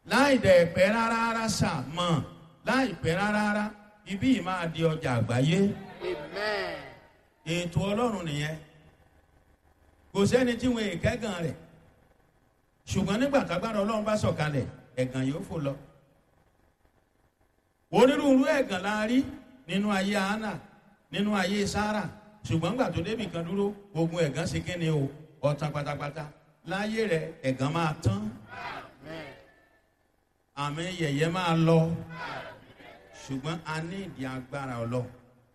láì dẹ̀ pẹ́ rárá rárá sà mọ̀ láì pẹ́ rárá rárá ibí yìí máa di ọjà àgbáyé Amen. ètò ọlọ́run nìyẹn kò sẹ́ni tí wọn èkẹ́gàn rẹ̀ ṣùgbọ́n nígbà tágbára ọlọ́run bá sọ̀kalẹ̀ ẹ̀gàn yóò fò lọ onírúurú ẹ̀gàn la rí nínú ayé hánà nínú ayé sára ṣùgbọ́n nígbà tó débì kan dúró ogun ẹ̀gàn ṣe kíni o ọ̀tàn pátápátá láyé rẹ̀ ẹ̀gàn máa tán Amen. àmì yẹ̀yẹ́ máa lọ ṣùgbọ́n a ní ìdí agbára ọlọ́run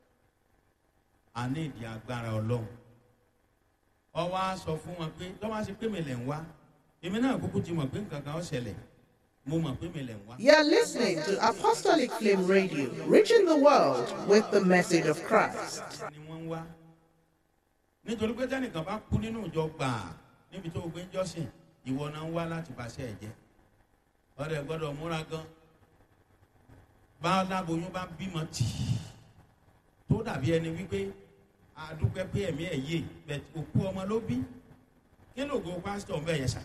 a ní ìdí agbára ọlọ́run ọwọ́ á sọ fún wọn pé tọ́wọ́ á ṣe pé mi lẹ̀ ń wá èmi náà kúkú ti mọ̀ pé nǹkan kan ó ṣẹlẹ̀ mo mọ̀ pé mi lẹ̀ ń wá. You're listening to Apostolic Flame Radio, reaching the world with the message of Christ. ni wọ́n ń wá nítorí pé tẹ́nìkan bá kú nínú ìjọ gbàá níbi tó gbé ń jọ́sìn ìwọ náà ń wá láti bàṣẹ ẹ̀jẹ̀ ọ̀rẹ́ gbọ́dọ̀ múra gan bá aláboyún bá bímọ tì í tó dàbí ẹni wípé àdúpẹ́ pé ẹ̀mí ẹ̀ yé bẹ̀t òkú ọmọ ló bí kí ló go pásítọ̀ ń bẹ̀ yẹn sà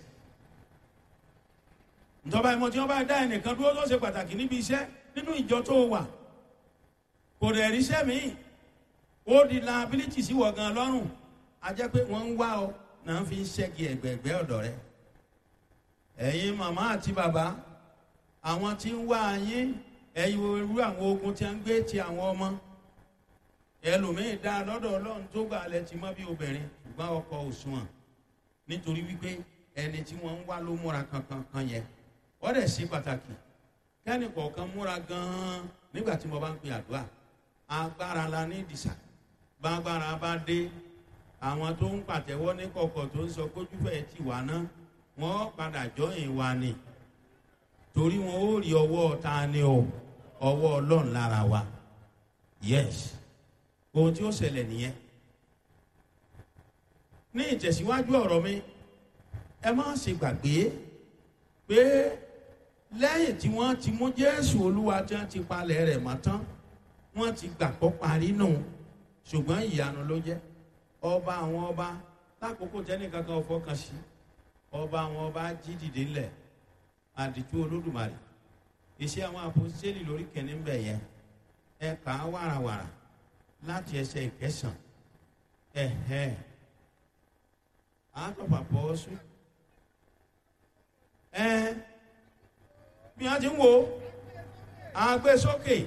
ìjọba ìmọ̀ tí wọ́n bá dá ẹnìkan dúró tó ṣe pàtàkì níbi iṣẹ́ nínú ìjọ tó wà kò dẹ̀ ríṣẹ́ míì ó di liability sí wọ̀ gan lọ́rùn a jẹ́ pé wọ́n ń wá ọ náà fi ń ṣẹ́gi ẹ̀gbẹ̀gbẹ́ ọ̀dọ̀ rẹ ẹ̀yin màmá àti bàbá àwọn tí ń wá yín ẹ̀yin irú àwọn ogun tí a ń gbé ti àwọn ọmọ ẹlòmíín dá lọ́dọ̀ ọlọ́run tó gbà lẹ ti mọ́ bí obìnrin ṣùgbọ́n ọkọ òṣùwọ̀n nítorí wípé ẹni tí wọ́n ń wá ló múra kankan kan yẹn wọ́n dẹ̀ ṣe pàtàkì kẹ́ni kọ̀ọ̀kan múra gan-an nígbà tí mo bá ń pe àdúrà agbára la ní ìdìsà bágbára bá dé àwọn tó ń pàtẹ́wọ́ ní kọ̀kọ̀ tó ń sọ kójú fẹ́ ti wà ná wọ́n padà jọyìn wa ni torí wọn ó rí ọwọ́ ta ni o ọwọ́ ọlọ́run lára wa yes ohun tí ó ṣẹlẹ̀ nìyẹn ní ìtẹ̀síwájú ọ̀rọ̀ mi ẹ má ṣe gbàgbé pé lẹ́yìn tí wọ́n ti mú jésù olúwa tí wọ́n ti palẹ̀ rẹ̀ mọ́ tán wọ́n ti gbàgbọ́ parí nù ṣùgbọ́n ìyanu ló jẹ́ ọba àwọn ọba lákòókò tẹ́nì kankan fọkàn sí ọba àwọn ọba jí dìde ńlẹ̀ àdìtú olódùmarè iṣẹ́ àwọn àpòsíṣẹ́lì lórí kẹ́ni ń bẹ̀ yẹn ẹ kà á wàràwàrà láti ẹsẹ̀ ìkẹsàn ẹ̀hẹ́ àtọ̀pà pọ̀ sùn ẹ bí wọ́n ti ń wo àgbésókè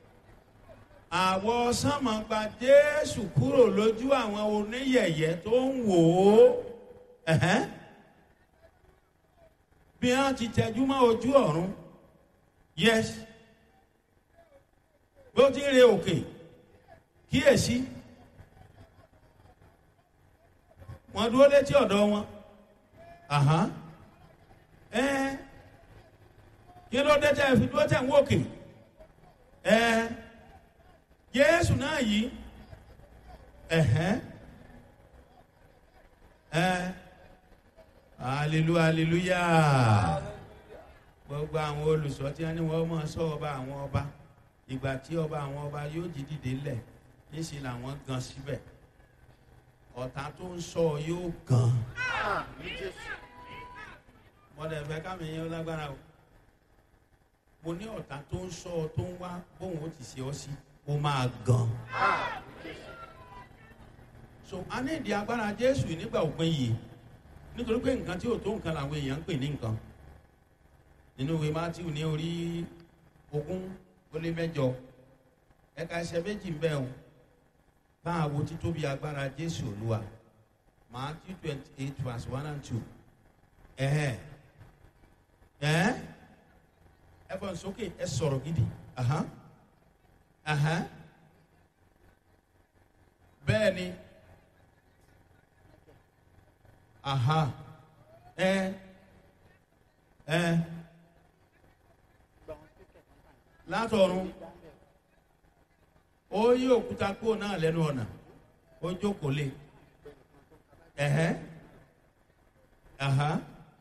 àwọ̀ sánmọ̀ gba jésù kúrò lójú àwọn oníyẹ̀yẹ́ tó ń wò ó ẹ̀hẹ́n. bí wọ́n ti tẹjú mọ́ ojú ọ̀run yes bó ti ń re òkè kíyèsí wọ́n dúró létí ọ̀dọ̀ wọn àhán ẹ kí ló dé tẹ́ fi dúró tẹ̀ ń wòkè ẹ jésù náà yìí ẹ̀hẹ́n ẹ hallelujah hallelujah gbogbo àwọn olùsọ tí wọn ní wọn máa sọ ọba àwọn ọba ìgbà tí ọba àwọn ọba yóò jí dìde lẹ̀ níṣẹ́ làwọn gan síbẹ̀ ọ̀tá tó ń sọ yóò gan Àmín Jésù. mọ̀lẹ́ fẹ́ kámi yẹn lágbára o mo ní ọ̀tá tó ń sọ tó ń wá bóun ó ti ṣe ọ sí ó máa gan Àmín Jésù. so a ní ìdí agbára jésù nígbà òpin yìí nítorí pé nǹkan tí ò tó nǹkan làwọn èèyàn ń pè ní nǹkan nínú ìwé matthew ní orí ogún ó lé mẹ́jọ ẹ̀ka ẹsẹ̀ méjì ń bẹ o bá a wo títóbi agbára jésù olúwa matthew twenty eight verse one and two ẹ̀hẹ́ ẹ̀hẹ́ ẹ fọ́n sókè ẹ sọ̀rọ̀ gidi ahán ahán bẹ́ẹ̀ ni aha ẹ ẹ látọ̀run ó yí òkúta kúrò náà lẹ́nu ọ̀nà ó jókòó lé ẹ̀hẹ́ aha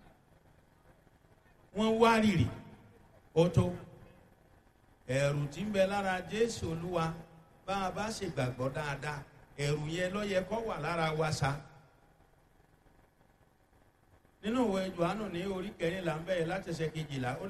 wọ́n wá rìrì ó tó ẹ̀rù tí ń bẹ lára jésù olúwa bá a bá ṣe gbàgbọ́ dáadáa ẹ̀rù yẹn ló yẹ kó wà lára wa sa nínú ìwé johannu ní orí kẹrìnlá ń bẹ̀rẹ̀ láti ṣe kejìlá ó